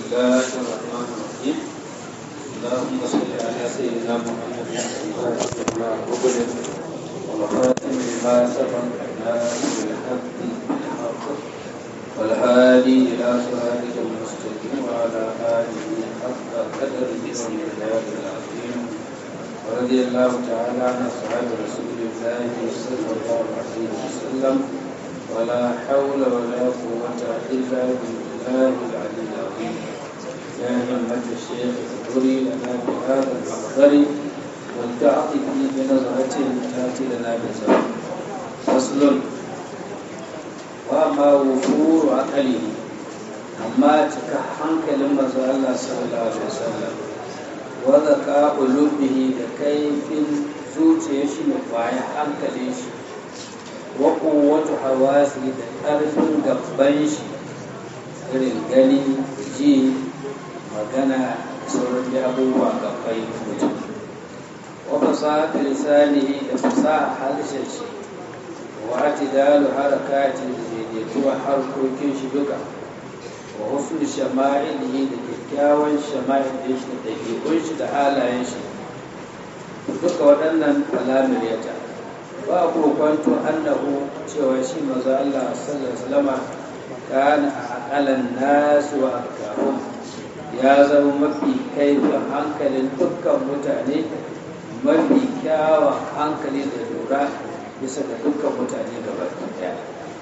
الله الرحمن الرحيم اللهم صل على سيدنا محمد وعلى آله والخاتم لما سبق الناس بالحق بالحق والهادي إلى صراطك المستقيم وعلى آله حق قدره ومقداره العظيم ورضي الله تعالى عن أصحاب رسول الله صلى الله عليه وسلم ولا حول ولا قوة إلا بالله العلي العظيم يا همة الشيخ اذكري لنا بهذا المحضر والتعطف بنظرة تأتي لنا بزمان فصل وما وفور عقله أما تكحنك لما الله صلى الله عليه وسلم وذكاء لبه لكيف zuciya shi ne kwaya hankalin shi wa kowace hawasi da ƙarfin gaban shi irin gani ji magana sauran da abubuwa gabai mutum wa fasaha lisanihi da fasaha harshen shi wa atidalu harakatin da daidaituwa harkokin shi duka wa husnul shama'ilihi da kyakkyawan shama'il shi da ɗabi'un shi da halayen shi duka waɗannan alamir yata ba ku kwanto annahu cewa shi maza Allah sallallahu alaihi wasallam kana aqalan nas wa akahum ya zama mafi kaifin hankalin dukkan mutane mafi kyawan hankali da lura bisa ga dukkan mutane gaba ɗaya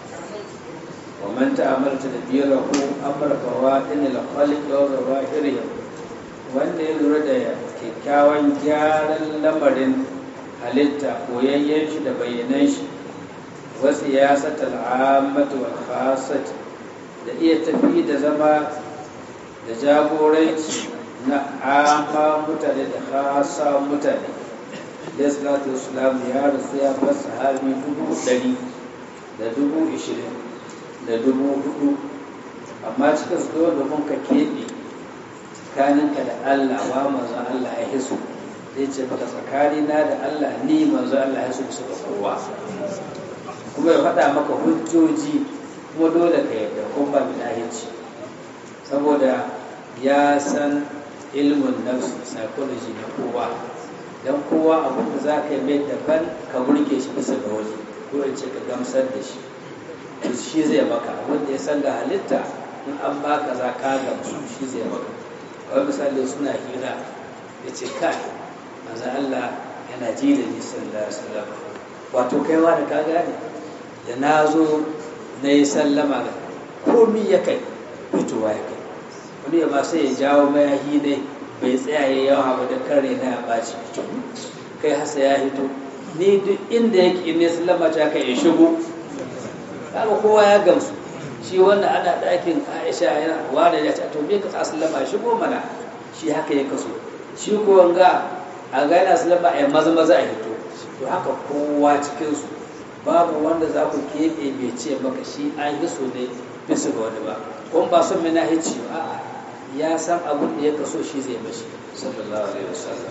wa man ta'amalta da biyarahu amra fawadin al-khaliq wa zawahirihim wanda ya lura da kyakkyawan gyaran lamarin halitta koyayyen shi da bayyanan shi wasu ya sata al'ammatu wal khasat da iya tafi da zama da jagoranci na amma mutane da khasa mutane ya salatu islam ya rasu ya bar sahabi dubu ɗari da dubu ishirin da dubu hudu amma cikin su domin ka keɓe tsakaninka da Allah wa manzon Allah ya hisu zai ce maka tsakanina da Allah ni manzon Allah ya hisu su da kowa kuma ya faɗa maka hujjoji kuma dole ka yarda kun ba bilahici saboda ya san ilmin nafsi psychology na kowa don kowa abin da za ka yi mai daban ka burge shi bisa ga wani ko in ce ka gamsar da shi shi zai maka abin da ya san ga halitta in an baka za ka gamsu shi zai maka kawai misali suna hira ya ce kai maza Allah yana ji da ni sallallahu alaihi wasallam wato kaiwa da ka gane da na zo na yi sallama ga komi ya kai fitowa ya kai wani ma sai ya jawo mayahi ne bai tsaya ya yawa ba da kare na ya ɓaci fito kai hasa ya hito ni duk inda yake in ne sallama ta kai ya shigo kaga kowa ya gamsu shi wanda ana ɗakin aisha yana ware ya ce to me ka sallama shigo mana shi haka ya kaso shi ko wanga a ga yana sallama a maza maza a hito to haka kowa cikin su babu wanda za ku keɓe bai ce maka shi an yi so ne bisa ga wani ba kun ba son mina hici ba a'a ya san abin da ya kaso shi zai mashi sallallahu alaihi wasallam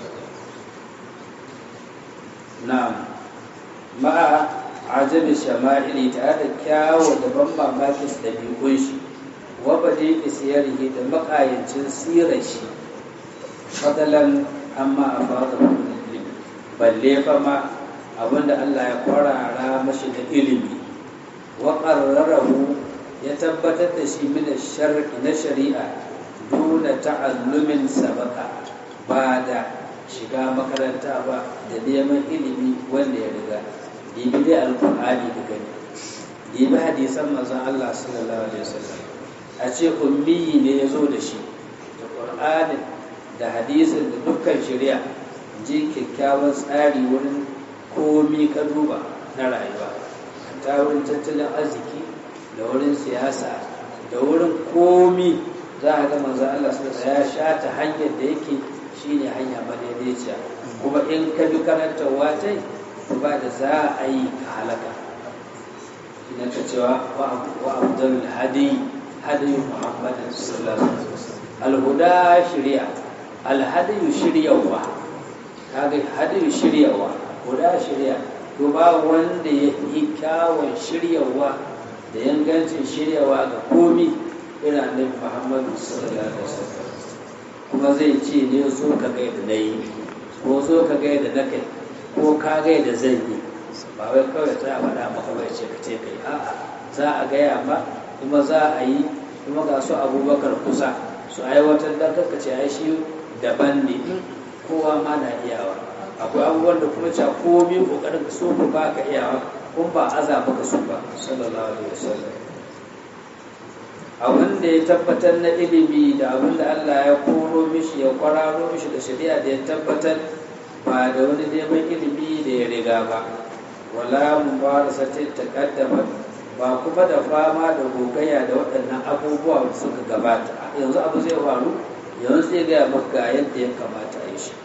na'am ma'a ajabi shama'ili tare da kyawo da ban mamakin ɗabi'un shi wa bade isiyarihi da makayancin sirar shi fadalan amma a fata balle fa ma abinda Allah ya kwarara mashi da ilimi wa qarrarahu ya tabbatar da shi min shar'i na shari'a duna ta'allumin sabaka ba da shiga makaranta ba da neman ilimi wanda ya riga dibi dai alkur'ani da gani dibi hadisan manzon Allah sallallahu alaihi wasallam a ce ummi ne ya zo da shi da qur'anin da hadisin da dukkan shari'a ji kyakkyawan tsari wurin komi ka duba na rayuwa ta wurin tattalin arziki da wurin siyasa da wurin komi za a ga manzon Allah sallallahu ya sha ta hanyar da yake shine hanya madaidaiciya kuma in ka bi karantarwa ta ba da za a yi ka halaka ina ta cewa wa abdul hadi hadi muhammadin sallallahu alaihi wasallam alhuda shari'a alhadi shiryawa kaga hadi shiryawa huda shari'a to ba wanda ya yi kyawun shiryawa da yangancin shiryawa ga komi irin annabi muhammadu sallallahu alaihi wasallam kuma zai ce ne zo ka ga yadda na yi ko zo ka ga yadda na kai ko ka ga yadda zan yi ba wai kawai ta faɗa maka bai ce ka ce ka yi a'a za a gaya ma kuma za a yi kuma ga su abubakar kusa su aiwatar da kanka ce ai shi daban ne kowa ma na iyawa akwai abubuwan da kuma cewa komi kokarin ka so ba ka iyawa kun ba aza maka su ba sallallahu alaihi wasallam abin da ya tabbatar na ilimi da abin da Allah ya koro mishi ya kwararo mishi da shari'a da ya tabbatar ba da wani neman ilimi da ya riga ba wala mubarasatin taqaddama ba kuma da fama da gogayya da waɗannan abubuwa da suka gabata yanzu abu zai faru yanzu zai gaya maka yadda ya kamata a yi shi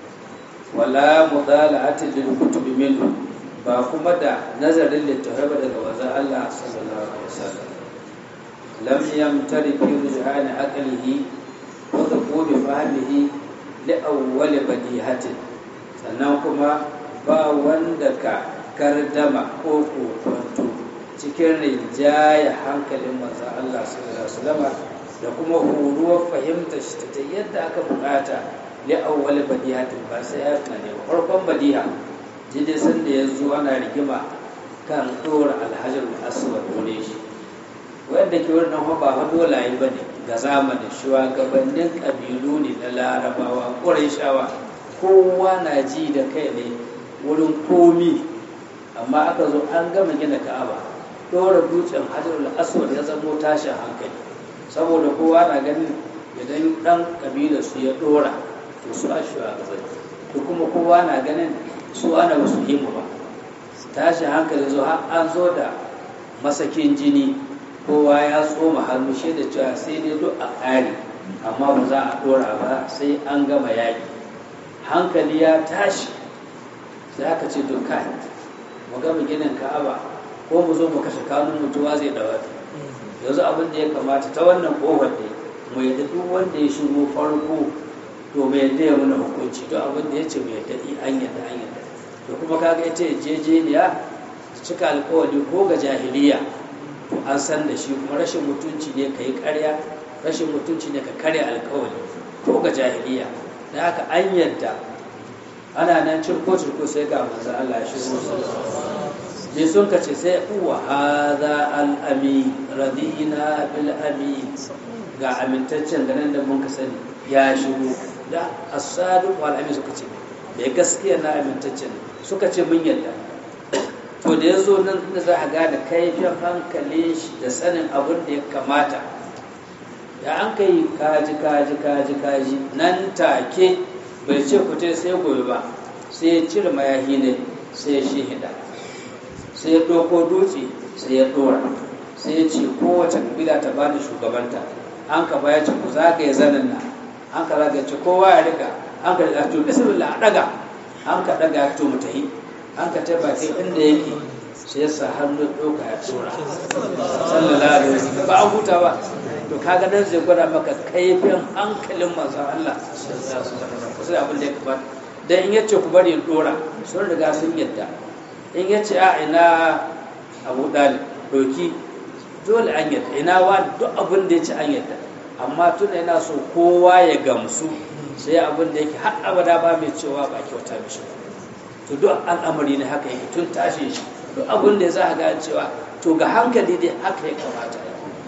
wala mudala'atin lil kutubi minhu ba kuma da nazarin littafai daga wazan Allah sallallahu alaihi wasallam lam yamtari fi rujhani aqlihi wa dhuquli fahmihi li awwal badihatin sannan kuma ba wanda ka kardama ko kokonto cikin rinjaya hankalin manzon Allah sallallahu alaihi wasallam da kuma horuwar fahimtar shi ta yadda aka bukata li awwal badihatin ba sai ya tunane farkon badiha jide san da yanzu ana rigima kan dora alhajar aswad dole shi wanda ke wurin nan ba fa dolaye ba ne ga zamanin shugabannin kabilu ne na larabawa shawa kowa na ji da kai ne wurin komi amma aka zo an gama gina ka'aba dora dutsen hajarul aswad ya zamo tashin hankali saboda kowa na ganin idan dan kabilar su ya dora to su a shugabanni to kuma kowa na ganin su ana wasu himu ba tashin hankali zo har an zo da masakin jini kowa ya tsoma hannu shi da cewa sai dai duk a ƙari amma ba za a ɗora ba sai an gama yaƙi hankali ya tashi sai aka ce to kai mu gama ginin ka'aba ko mu zo mu kashe kanun mutuwa zai dawa yanzu abin da ya kamata ta wannan ƙofar ne mu yadda duk wanda ya shigo farko to mu yadda ya muna hukunci to abin da ya ce mu yadda an yadda an yadda to kuma kaga ita jejeniya cika alkawari ko ga jahiliya to an san da shi kuma rashin mutunci ne ka yi karya rashin mutunci ne ka karya alkawari ko ga jahiliya da haka an yadda ana nan cirko cirko sai ga manzo Allah shi ne sun ka ce sai uwa hadha al amin radina bil amin ga amintaccen ganin da mun ka sani ya shigo da as-sadiq wal amin suka ce bai gaskiya na amintaccen suka ce mun yadda to da ya zo nan da za a gane kaifin hankalin shi da sanin abin da ya kamata da an kai kaji kaji kaji kaji nan take bai ce kuce sai gobe ba sai ya cire mayahi ne sai ya shihida sai ya ɗauko dutse sai ya ɗora sai ya ce kowace kabila ta ba da shugabanta an ka baya ce ku zagaye zanen nan an ka zagaye ce kowa ya riga an ka riga to bismillah a ɗaga an ka ɗaga to mu tahi an ka taba kai inda yake sai ya sa hannu ɗauka ya tura sallallahu alaihi wasallam ba an huta ba to kaga nan zai gwada maka kaifin hankalin manzon Allah sai abin da ya kamata dan in yace ku bari in dora sun riga sun yadda in yace a ina Abu Dalib doki dole an yadda ina wa duk abin da yace an yadda amma tun yana so kowa ya gamsu sai abin da yake har abada ba mai cewa ba kyauta mishi ba to duk al'amari ne haka yake tun tashi shi duk abin da za a ga cewa to ga hankali dai haka ya kamata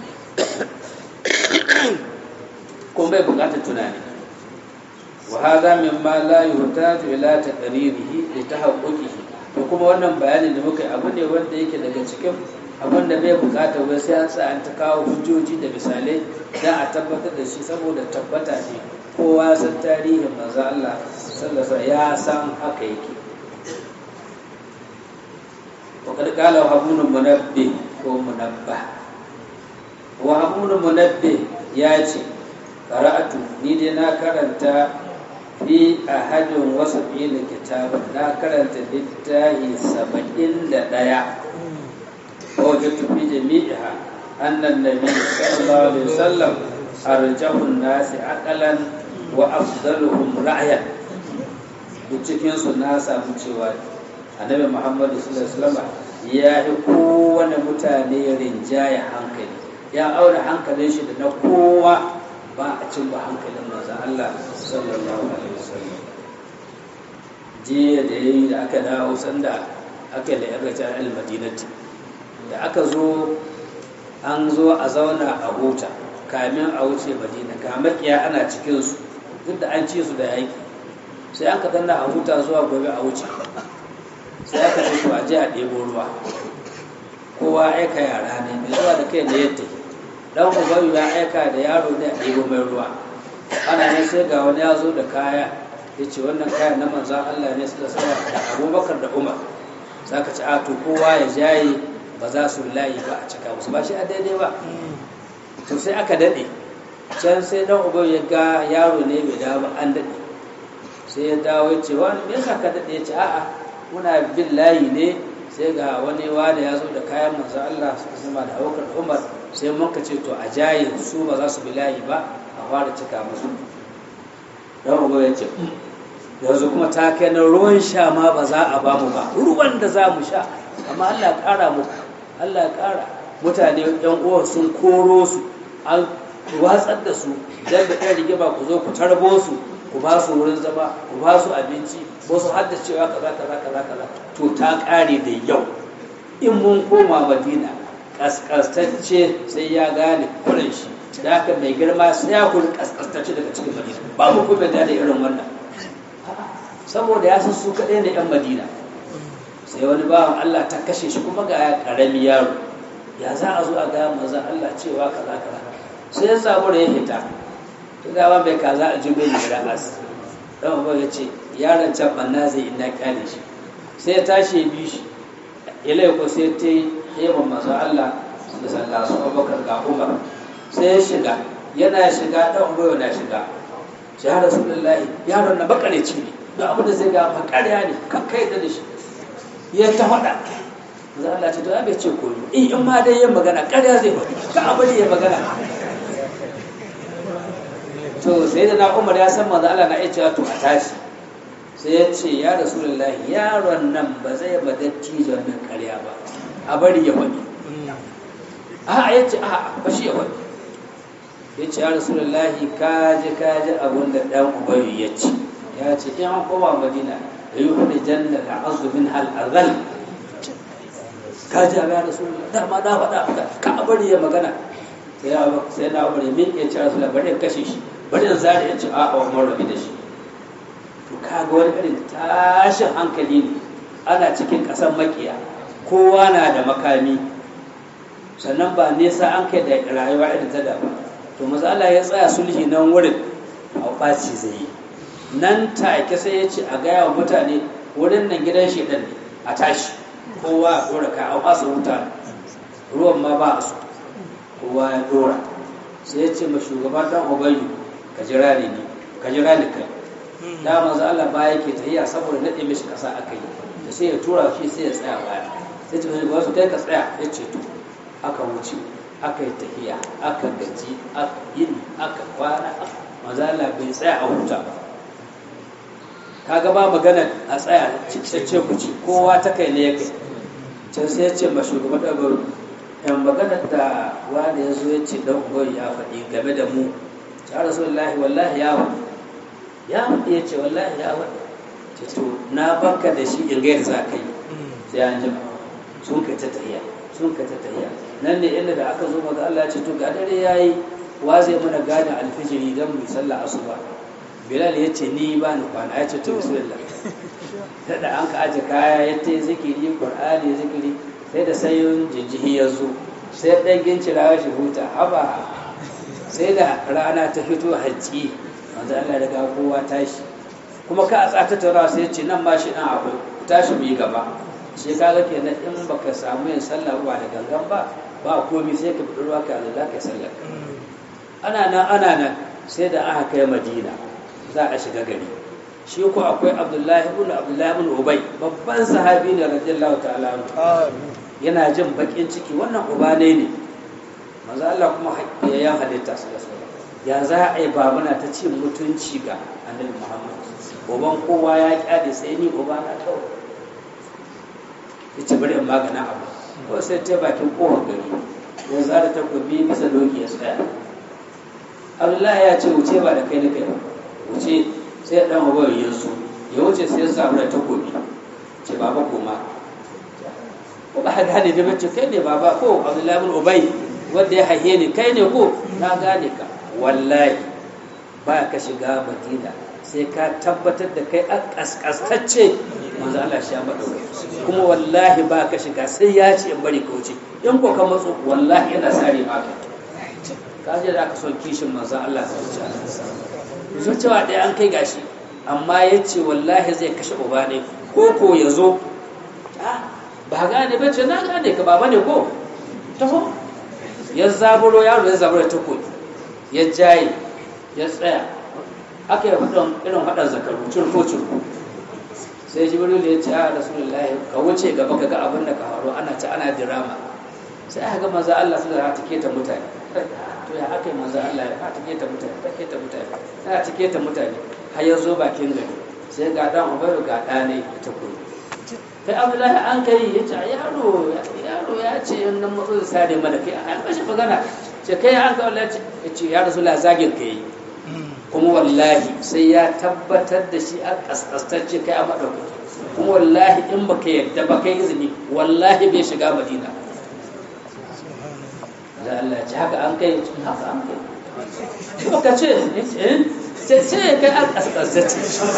kuma bai bukatar tunani wa hadha mimma la yuhtaju ila taqririhi li tahaqquqihi to kuma wannan bayanin da muka yi abu ne wanda yake daga cikin abin da bai bukatar wai sai an sa an ta kawo hujjoji da misalai dan a tabbatar da shi saboda tabbata ne kowa san tarihin manzo Allah sallallahu alaihi ya san haka yake وقد قال وهبون منبه ko munabba وهبون منبه ya ce qara'atu ni dai na karanta fi ahadin wasu da kitabun na karanta littahi saba'in da ɗaya wajen tufi jami'a annan nabi sallallahu alaihi wasallam arjahun nasi aqalan wa afdaluhum ra'yan duk cikin su na samu cewa annabi muhammadu sallallahu alaihi wasallam ya yi kowane mutane rinjaya hankali ya aure hankalin shi da na kowa ba a cin ba hankalin manzo Allah sallallahu alaihi wasallam jiya da yayi da aka dawo sanda aka yi la'irata al-madinati da aka zo an zo a zauna a huta kamin a wuce madina kamakiya ana cikinsu duk da an ci su da yaki sai an ka danna a huta zuwa gobe a wuce sai aka ce to a je a ɗebo ruwa kowa aika yara ne mai zuwa da kai da yadda dan ubayu ya aika da yaro ne a ɗebo mai ruwa ana ne sai ga wani ya zo da kaya ya ce wannan kayan na manzan Allah ne suka saya da abubakar da umar za ka ci a to kowa ya jaye ba za su layi ba a cika musu ba shi a daidai ba to sai aka daɗe can sai dan uba ya ga yaro ne bai dawo ba an daɗe sai ya dawo ya ce wani me yasa ka daɗe ya ce a'a muna bin layi ne sai ga wani wani ya zo da kayan manzo Allah suka sama da aukar Umar sai mun ka ce to a jaye su ba za su bi layi ba a fara cika musu dan uba ya ce yanzu kuma ta kai na ruwan sha ma ba za a ba mu ba ruwan da za mu sha amma Allah ya ƙara muku Allah ya ƙara mutane yan uwan sun koro su an watsar da su dan da ɗan rigima ku zo ku tarbo su ku ba su wurin zama ku ba su abinci ko su haddacewa kaza kaza kaza kaza to ta ƙare da yau in mun koma madina kaskastacce sai ya gane kuren shi da haka mai girma sai ya kuri kaskastacce daga cikin madina ba mu kuma da irin wannan saboda ya san su kaɗai da 'yan madina sai wani bawan Allah ta kashe shi kuma ga ƙarami yaro ya za a zo a ga manzan Allah cewa kaza kaza sai ya samu da ya hita ta gawa mai kaza a jibe ne da as dan uba ya ce yaron can banna zai ina kyale shi sai ya tashi ya bi shi ilai ko sai ta yi yaban manzan Allah da sallah su abubakar ga umar sai ya shiga yana shiga dan uba yana shiga shi har rasulullahi yaron na bakareci ne da abu da zai ga makarya ne kakkai da shi ya ta faɗa za Allah ce to ya bai ce koyo in in ma dai yin magana ƙarya zai faɗi ka abu da ya magana to sai da na umar ya san manzo Allah na iya cewa to a tashi sai ya ce ya rasulullahi yaron nan ba zai ba dattijon nan ƙarya ba a bari ya faɗi a ya ce a ba shi ya faɗi ya ce ya rasulullahi kaji kaji abun da ɗan ubayu ya ce ya ce in an koma madina da yi hudu janna da azumin al'azal ka ji abin da sun dama na faɗa maka ka bari ya magana sai ya sai na bari min ya ce rasul bari in kashe shi bari in zare ya ce a a umar rabi da shi to ka ga wani irin tashin hankali ne ana cikin ƙasar makiya kowa na da makami sannan ba nesa an kai da rayuwa irin ta da ba to maza Allah ya tsaya sulhi nan wurin a ɓaci zai yi nan take sai ya ce a gaya wa mutane wurin nan gidan shedan ne a tashi kowa ya dora ka an asa wuta ruwan ma ba a so kowa ya dora sai ya ce ma shugaban dan ubayu ka jira ni ne ka jira ni kai da manzo Allah ba yake tahiya saboda nade mishi kasa aka yi da sai ya tura shi sai ya tsaya baya sai ce wasu kai ka tsaya ya ce to aka wuce aka yi tahiya aka gaji aka yini aka kwana manzo Allah bai tsaya a huta ba kaga ba magana a tsaya ce ku ci kowa ta kai ne ya kai can sai ya ce ma shugaban ɗabaru yan magana da wani ya zo ya ce dan ugoyi ya faɗi game da mu ya rasulullahi wallahi ya faɗi ya faɗi ya ce wallahi ya faɗi ce to na baka da shi in gaida za ka yi sai an jima sun kai ta tahiya sun kai ta tahiya nan ne inda da aka zo maga Allah ya ce to ga dare yayi wa zai mana gane alfijiri dan mu sallah asuba bilal ya ce ni ba ni kwana ya ce to bismillah sai da an ka aje kaya ya ta zikiri qur'ani zikiri sai da sayin jinjihi ya zo sai dan gincira shi huta haba sai da rana ta fito hajji manzo Allah ya ga kowa tashi kuma ka a tsata taura sai ya ce nan ma shi dan akwai tashi mu yi gaba shi kaga kenan in baka samu yin sallah ba da gangan ba ba komai sai ka fito ruwa ka Allah ka sallah ana nan ana nan sai da aka kai Madina za a shiga gari shi ko akwai abdullahi ibn abdullahi ibn ubay babban sahabi ne radiyallahu ta'ala yana jin bakin ciki wannan uba ne ne manzo Allah kuma ya halitta su da ya za a yi babuna ta ce mutunci ga annabi Muhammad uban kowa ya kyade sai ni uba na kawai ya ce bari in magana abu ko sai ta bakin kowar gari ya zara takobi bisa doki ya tsaya abdullahi ya ce wuce ba da kai na kai wuce sai dan ubayyu ya su ya wuce sai ya samu da takobi ce baba koma ko ba gane da bace kai ne baba ko abdullahi bin ubay wanda ya haihe ni kai ne ko na gane ka wallahi ba ka shiga madina sai ka tabbatar da kai a kaskastacce manzo Allah shi ya madauke kuma wallahi ba ka shiga sai ya ce in bari ka wuce in ko ka matso wallahi yana sare maka ka je da aka son kishin manzo Allah ta wuce zo cewa ɗaya an kai gashi amma ya ce wallahi zai kashe uba ne ko ko ya zo ba gane ba ce na gane ka baba ne ko taho ya zaburo yaro ya zaburo ta koyi ya jaye ya tsaya aka yi faɗin irin faɗin zakaru curko curko sai jibril ya ce a rasulullahi ka wuce gaba ka ga abin da ka faru ana ci ana dirama sai aka ga manzo Allah su da ta keta mutane to ya aka yi manzo Allah ya ta keta mutane ta keta mutane ta ta keta mutane har ya zo bakin gari sai ga dan ubaru ga ɗane ta koyi kai abdullahi an kai ya ce yaro yaro ya ce in nan matso da sare mana kai an bashi magana ce kai an ka wallahi ya ce ya rasu zagin ka yi kuma wallahi sai ya tabbatar da shi a kaskastacce kai a maɗaukaki kuma wallahi in ba ka yadda ba kai izini wallahi bai shiga madina da Allah ce haka an kai haka an kai kuma ka ce sai sai kai an kaskastacce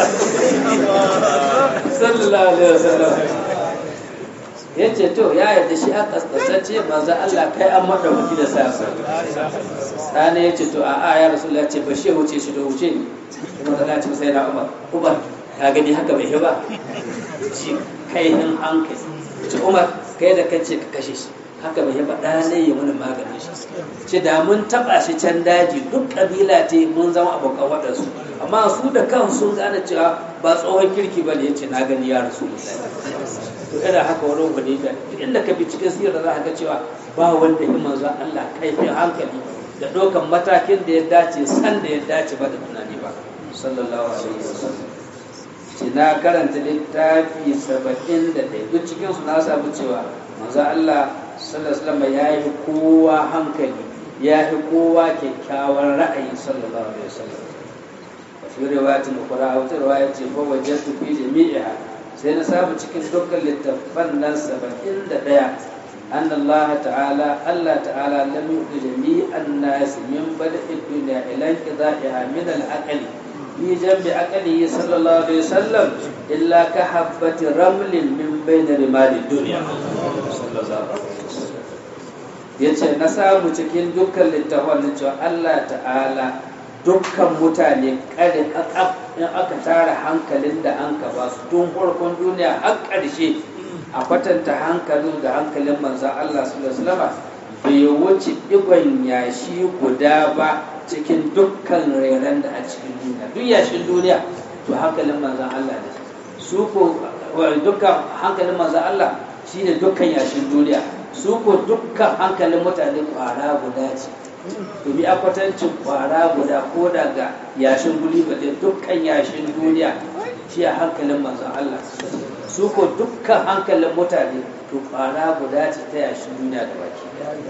sallallahu alaihi wasallam ya ce to ya yarda shi an kaskasance manzo Allah kai an madaukaki da sa sana ya ce to a a ya rasulullah ce ba shi wuce shi da wuce kuma da ce sai na Umar Umar ka gani haka bai ba ji kai hin hankali ce Umar kai da kace ka kashe shi haka bai ba da ne ya mana maganin shi ce da mun taba shi can daji duk kabila ce mun zama abokan waɗansu amma su da kansu sun gane cewa ba tsohon kirki ba ne ya ce na gani ya rasu to ina haka wani wani da inda ka bi cikin sirar za ka ga cewa ba wanda ya manzo Allah kaifin hankali da dokan matakin da ya dace san da ya dace ba da tunani ba sallallahu alaihi wasallam ce na karanta littafi saba'in da ɗaya duk cikin su na samu cewa manzo Allah sallallahu alaihi wasallam ya yi kowa hankali ya yi kowa kyakkyawan ra'ayi sallallahu alaihi wasallam fi riwayatin ukhra wata riwaya ce fa wajadtu fi jami'iha sai na samu cikin dukkan littafan nan saba'in da ɗaya an Allah ta'ala Allah ta'ala lam yuqi jami'an nas min bada'i dunya ila inqida'iha min al-aqli fi jambi aqlihi sallallahu alaihi wasallam illa ka habbati ramlin min bain rimali dunya yace na samu cikin dukkan littafan cewa Allah ta'ala dukkan mutane kare kakaf in aka tara hankalin da an ka ba su tun farkon duniya har ƙarshe a kwatanta hankalin da hankalin manzan Allah su bai wuce digon yashi guda ba cikin dukkan reren da a cikin duniya duk yashin duniya to hankalin manzan Allah ne su ko dukkan hankalin manzan Allah shine dukkan yashin duniya su ko dukkan hankalin mutane kwara guda ce domin a kwatancin kwara guda ko daga yashin guli ba dukkan yashin duniya shi a hankalin manzon Allah su ko dukkan hankalin mutane to kwara guda ce ta yashin duniya da baki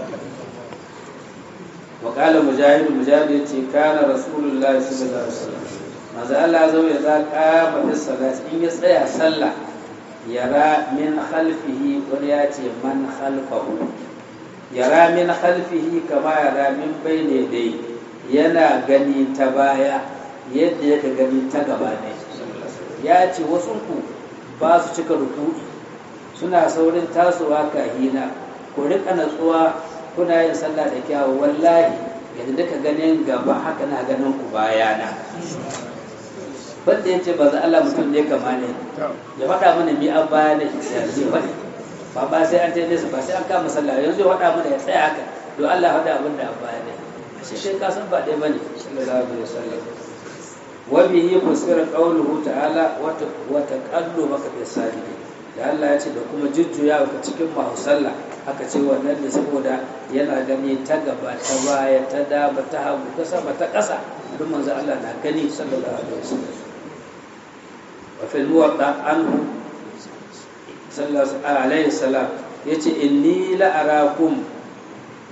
وقال مجاهد مجاهد يتي كان رسول الله صلى الله عليه وسلم manzo Allah zo ya za kama fi salat in ya tsaya sallah yara min khalfihi wani ya ce man khalfahu yara min khalfihi kama yara min bayne dai yana gani ta baya yadda yake gani ta gaba ne ya ce wasu ku ba su cika ruku'i suna saurin tasowa kahina ku rika natsuwa kuna yin sallah da kyawu wallahi yadda duka ganin gaba haka na ganin ku bayana banda ya ce ba za Allah mutum ne kama ne ya faɗa mana mi an baya ne ya ce faɗi ba ba sai an taide su ba sai an kama sallah yanzu ya faɗa mana ya tsaya haka don Allah faɗa abin da an baya ne shi sai ka san ba ɗaya bane sallallahu alaihi wasallam wa bihi fusira qawluhu ta'ala wa taqallubaka fi sajidin da Allah ya ce da kuma jujjuya ka cikin mahu sallah aka ce wannan ne saboda yana gani ta gaba ta baya ta dama ta hagu ta sama ta ƙasa duk manzo Allah na gani sallallahu alaihi wasallam wa fil muwatta anhu sallallahu alaihi wasallam yace inni la arakum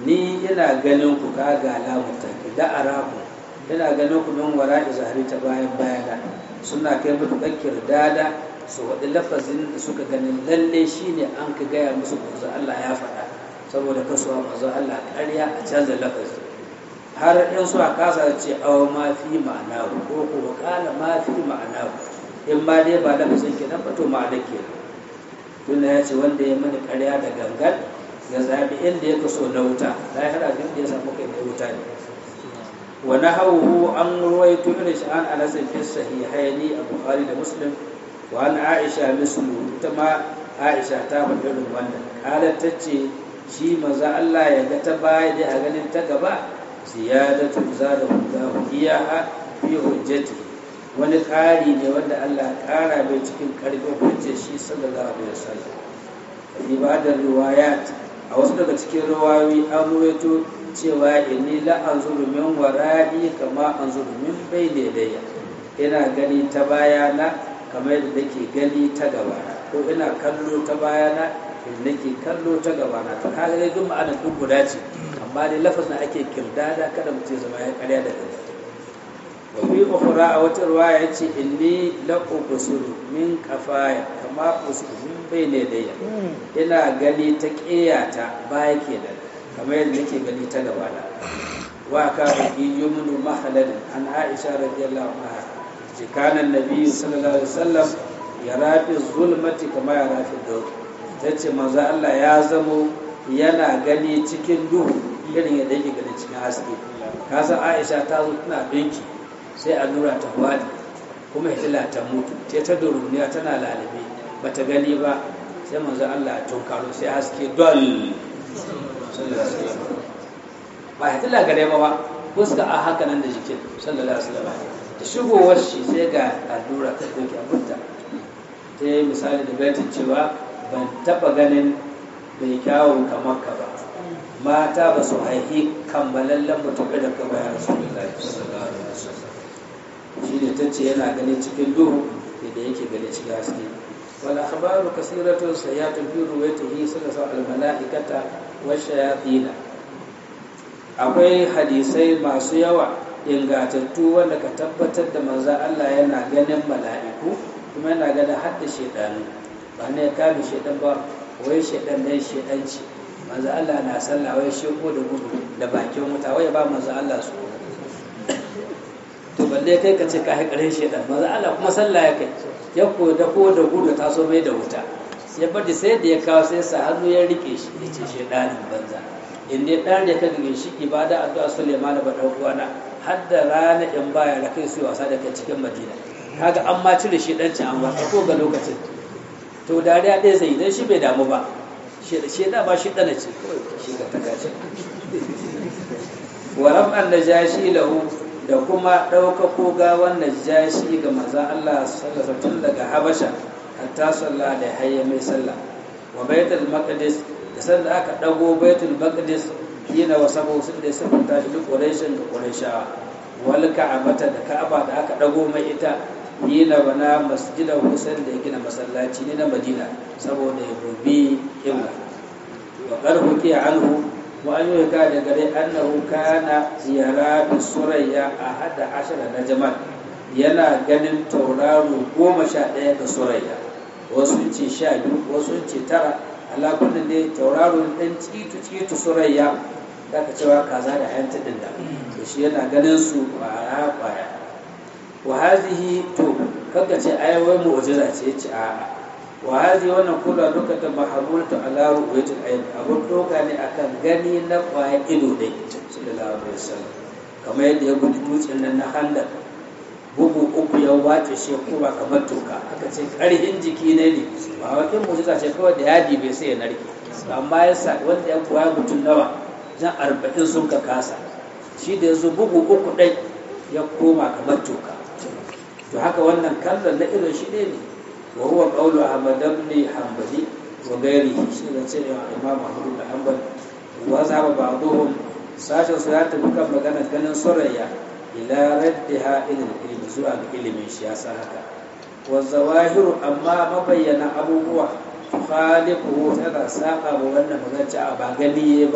ni ina ganin ku ka ga lamuta da araku ina ganin ku min wara izahari ta bayan bayana suna kai matuƙar kirdada su waɗi lafazin da suka ganin lalle shine an ka gaya musu manzo Allah ya faɗa saboda kasuwa manzo Allah ƙarya a canza lafazi har in suka kasa ce awa ma fi ma'ana ko ko kala ma fi ma'ana in ma dai ba lafazin kenan ba to ma'ana kenan tunda ya ce wanda ya mani ƙarya da gangan ya zaɓi inda ya kaso na wuta lahira duk da ya samu kai na wuta ne wa nahawhu an ruwaito irin shi an anas fi sahihaini a bukhari da muslim wa an aisha mislu ita ma aisha ta faɗi irin wannan qalat tace shi maza Allah ya ga ta baya da a ganin ta gaba ziyadatu zada Allahu iyaha fi hujjati wani ƙari ne wanda Allah ƙara mai cikin ƙarfin hujjar shi sallallahu alaihi wasallam ibadar riwayat a wasu daga cikin rawawi an ruwaito cewa inni la anzuru min wara'i kama anzuru min bayni yadayya ina gani ta bayana kamar yadda nake gani ta gabana ko ina kallo ta bayana in nake kallo ta gabana to kaga dai duk ma'anar duk guda ce amma dai lafazin ake kirdada kada mutum zama ya karya da gani wa fi ukhra a wata riwaya yace inni la ubsiru min kafaya kama ubsiru min bayni yadayya ina gani ta ƙiyata baya kenan kamar yadda nake gani ta gaba da wa ka fi yumnu mahalal an aisha radiyallahu anha ce kana nabi sallallahu alaihi wasallam ya rafi zulmati kama ya rafi daud tace manzo Allah ya zamo yana gani cikin duhu irin yadda yake gani cikin haske kasan aisha ta zo tana binki sai allura ta wadi kuma hitila ta mutu ce ta duruniya tana lalabe bata gani ba sai manzo Allah ya tunkaro sai haske dol ba ya tilla gare ba ba fuska a haka nan da jikin sallallahu alaihi wasallam da shigowar shi sai ga allura ta doki abunta ta yi misali da baitin cewa ban taba ganin bai kyawun kamar ka ba mata ba su haihi kammalallen mutum da ka bayan rasulullahi sallallahu alaihi wasallam shi ne ta ce yana ganin cikin duhu da yake gani cikin haske والأخبار كثيرة سيئات في روايته صلى الله عليه الملائكة والشياطين akwai hadisai masu yawa ingatattu wanda ka tabbatar da manzan Allah yana ganin mala'iku kuma yana ganin hadda shaidanu ba ne ya kame shaidan ba wai shaidan ne shaidanci manzan Allah na sallah wai sheko da gudu da bakin wuta wai ba manzan Allah su to balle kai ka ce ka haƙarin shaidan manzan Allah kuma sallah ya kai ya koda ko da gudu ta so mai da wuta ya bari sai da ya kawo sai sa hannu ya rike shi ya ce shaidanin banza in dai ɗan da ka gage shi ibada addu'a Suleiman ba dan uwana har da rana in baya da kai su wasa da kai cikin Madina kaga an ma cire shi dan an wasa ko ga lokacin to dariya ɗaya zai dan shi bai damu ba shi da ba shi dana ce shi ga tagace wa rab'an najashi lahu da kuma ɗaukako gawan najashi ga manzan Allah sallallahu tun daga Habasha hatta sallah da hayya mai sallah wa baitul maqdis da sanda aka dago baitul maqdis yana wa sabo sun da sun tashi duk quraishin da quraishawa wal ka'abata da ka'aba da aka dago mai ita yana bana masjida husain da ya gina masallaci ne na Madina saboda ya gobe ibla wa qarhu ki anhu wa an yi da gare annahu kana ziyara da surayya a hada ashara na jamal yana ganin tauraro goma sha ɗaya da surayya wasu ce sha biyu wasu ce tara alakunan ne tauraro ɗan citu citu surayya da ka cewa kaza da yan taɗin da to shi yana ganin su kwaya kwaya wa hazihi to kaga ce ai wai mu'jiza ce ce a'a wa hazi wannan kula duka ta mahamultu ala ru'yatil ayn abun doka ne akan gani na kwaya ido dai sallallahu alaihi wasallam kamar yadda ya gudu dutsen nan na handar bugu uku ya wace shi kuma kamar toka aka ce karhin jiki ne ne ba wakin mujiza ce kawai da yadi bai sai ya narke amma ya sa wanda ya koya mutum nawa jan arba'in sun ka kasa shi da ya zo bugu uku ɗai ya koma kamar toka to haka wannan kallon na irin shi ne ne وهو قول أحمد بن حنبل وغيره شيء سنة إمام أحمد بن حنبل وذهب بعضهم ساشا سيات بكم مغانا كان سريا إلى ردها إلى العلم زوال العلم شياسا هكا والظواهر أما مبين أبوه تخالفه تنا ساقا وانا مغانا أبا غني با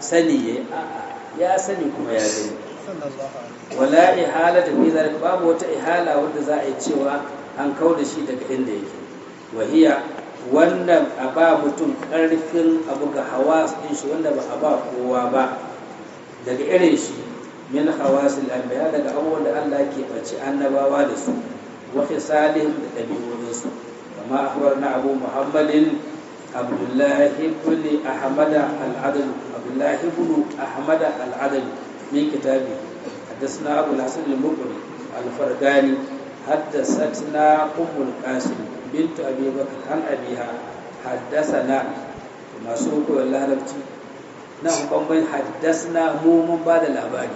sani yayi a'a ya sani kuma ya gani wala ihala da fi zalika babu wata ihala wanda za a yi cewa an kau da shi daga inda yake wahiya wannan a ba mutum karfin abu ga hawa din shi wanda ba a ba kowa ba daga irin shi min hawasil anbiya daga abubuwan da Allah ke bace annabawa da su wa fisalihim da dabi'o'insu kama akhbarna abu muhammadin abdullah ibn ahmad al-adl abdullah ibn ahmad al-adl min kitabi حدثنا أبو الحسن المقري الفرقاني حدثتنا أم القاسم بنت أبي بكر عن أبيها حدثنا ما سوق والله لبتي نعم بمبين حدثنا مو من بعد الأباني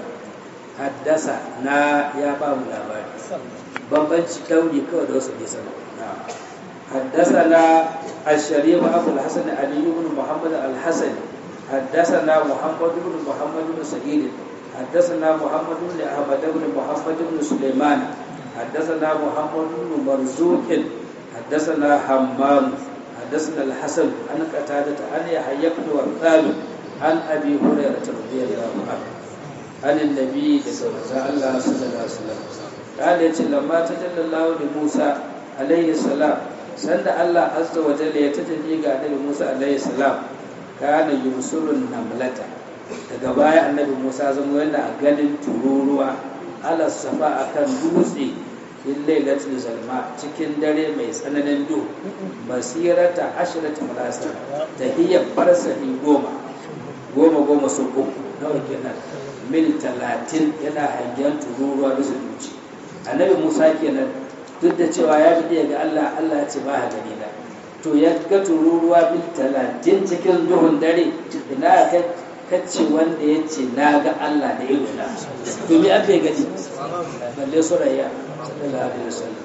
حدثنا يا باب الأباني بمبين شكاوني كو دوس بيسنا نعم حدثنا الشريف أبو الحسن علي بن محمد الحسن حدثنا محمد بن محمد بن سعيد حدثنا محمد بن أحمد بن محمد بن سليمان حدثنا محمد بن مرزوق حدثنا حمام حدثنا الحسن عن قتادة عن يحيى بن وثاب عن أبي هريرة رضي الله عنه عن النبي صلى الله عليه وسلم قال لما تجلى الله لموسى عليه السلام سند الله عز وجل يتجلي قال لموسى عليه السلام كان يرسل النملة daga baya annabi musa zama yana ganin tururuwa ala safa akan dutse in lailatul zalma cikin dare mai tsananin duhu basirata ashirata marasa ta hiyar farsahi goma goma goma sun uku nawa kenan mil talatin yana hangen tururuwa bisa duci annabi musa kenan duk da cewa ya fi ga allah allah ce ba ha gani na to ya ga tururuwa mil talatin cikin duhun dare ina kai kacce wanda ya ce na ga Allah da ido na domin an bai gani balle surayya sallallahu alaihi wasallam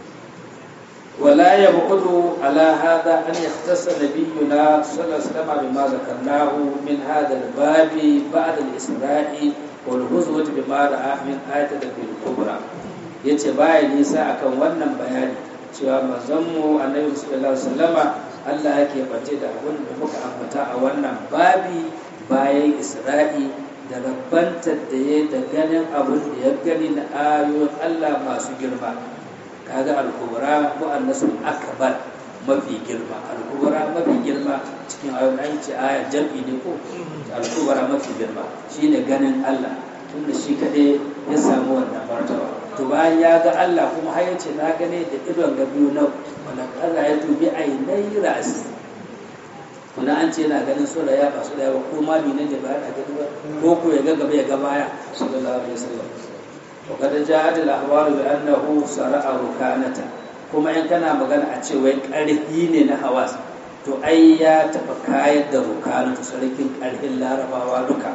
wala yabqudu ala hada an yahtassa nabiyuna sallallahu alaihi wasallam bima zakarnahu min hada al-bab ba'da al-isra'i wal huzwati bima ra'a min ayati al-kubra yace baya nisa akan wannan bayani cewa manzon mu annabi sallallahu alaihi wasallama Allah yake bace da abin da muka ambata a wannan babi bayan isra'i da rabbantar da ya da ganin abin da ya gani na ayoyin allah masu girma kaga alkubra ko annasul akbar mafi girma alkubra mafi girma cikin ayoyin an ce aya jam'i ne ko alkubra mafi girma shine ganin allah tunda shi kaɗai ya samu wannan martaba to bayan ya ga allah kuma har yace na gane da idon ga biyu na wala kaza ya tubi ainai ra'asi kuna an ce yana ganin so da ya ba so da ya ba ko ma ne da ba a gani ba ko ko ya ga gaba ya ga baya sallallahu alaihi wasallam to kada ja'at al ahwal bi annahu sara'a rukanata kuma in kana magana a ce wai karhi ne na hawas to ai ya taba kayar da rukanatu sarkin karhin larabawa duka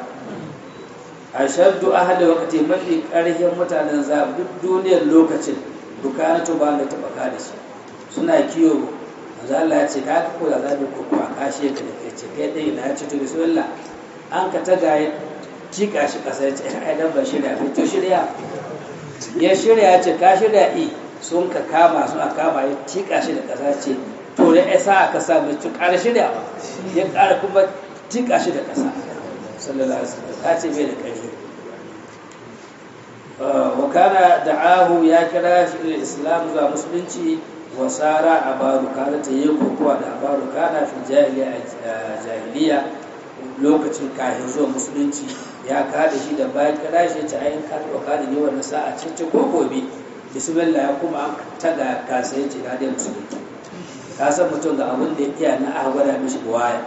ashaddu ahli waqti mafi karhin mutanen za duk duniyar lokacin rukanatu ba da taba ka da shi suna kiyo manzo Allah ya ce ka ka koya zabi ko kuma kashe ka da kai ce kai dai na ce to bismillah an ka taga ya jika shi kasa ya ce ai dan ban shirya ba to shirya ya shirya ya ce ka shirya i sun ka kama sun a kama ya tika shi da kasa ce to ya sa aka sa mai to ƙara shirya ba ya ƙara kuma tika shi da kasa sallallahu alaihi wasallam ka ce bai da ƙarfi wa kana da'ahu ya kira shi islam zuwa musulunci wasara a barukana ta yi kokowa da barukana fi jahiliya lokacin kafin zuwa musulunci ya kada shi da bayan kada shi ta ayin kada kada ne wannan sa'a cikin ko gobe bismillah ya kuma an taga kasa yace na da musulunci ka san mutum ga abin da ya iya na aka gwada mishi waya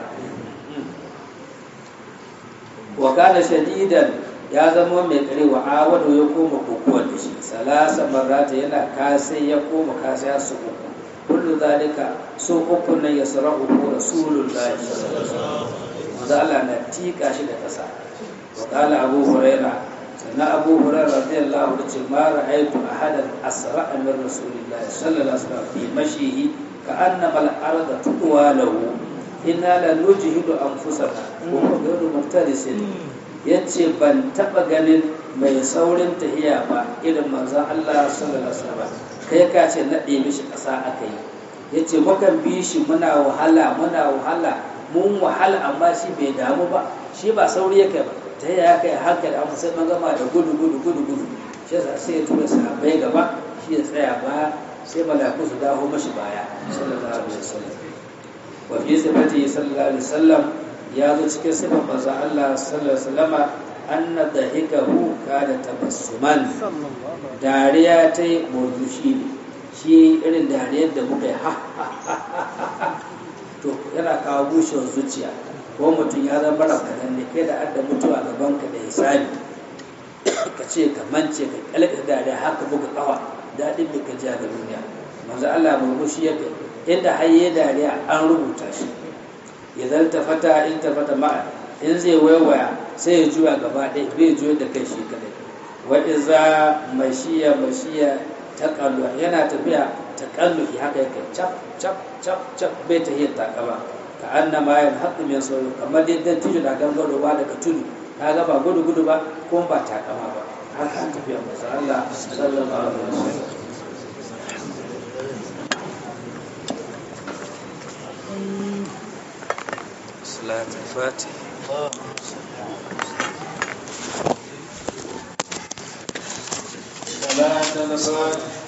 wa kana shadidan ya zama mai kare wa awadu ya koma kokowa da shi salasa marata yana kasai ya koma kasai ya su uku kullu zalika so uku nan ya sarahu ko rasulullahi manzo Allah na tika shi da kasa wa qala abu huraira sannan abu huraira radiyallahu anhu ce ma ra'aytu ahadan asra min rasulillahi sallallahu alaihi wasallam fi mashihi ka annama al-arda tudwa lahu inna la nujhidu anfusana wa huwa ghayru muftarisin ya ce ban taɓa ganin mai saurin tahiya ba irin manzan Allah sallallahu alaihi wasallam kai ka ce naɗe mishi ƙasa aka yi ya ce mukan bi shi muna wahala muna wahala mun wahala amma shi bai damu ba shi ba sauri ya kai ba ta ya kai hankali amma sai man gama da gudu gudu gudu gudu shi yasa sai ya tura sahabbai gaba shi ya tsaya baya sai malaku su dawo mashi baya sallallahu alaihi wasallam wa fi sifati sallallahu alaihi wasallam ya zo cikin sifar manzo Allah sallallahu alaihi wasallam anna dahikahu kana tabassuman dariya ta yi murmushi ne shi irin dariyar da muka yi ha to yana kawo bushewar zuciya ko mutum ya zama mara kanan ne kai da adda mutuwa gaban ka da hisabi ka ce ka mance ka kalka dariya haka buga kawa daɗin da ka ji ga duniya manzo Allah murmushi ya kai inda hayye dariya an rubuta shi idan ta fata in ta fata ma'a in zai waiwaya sai ya juya gaba ɗaya bai juya da kai shi kadai wa iza mashiya mashiya ta kallu yana tafiya ta kallu haka yake cap cap cap cap bai ta yin takaba ka anna ma yan haqqu min sauri kamar dai dan tudu da gangaro ba daga tudu ka ga ba gudu gudu ba ko ba takama ba haka tafiya manzo Allah sallallahu alaihi wasallam صلاة الفاتح صلاة الفاتح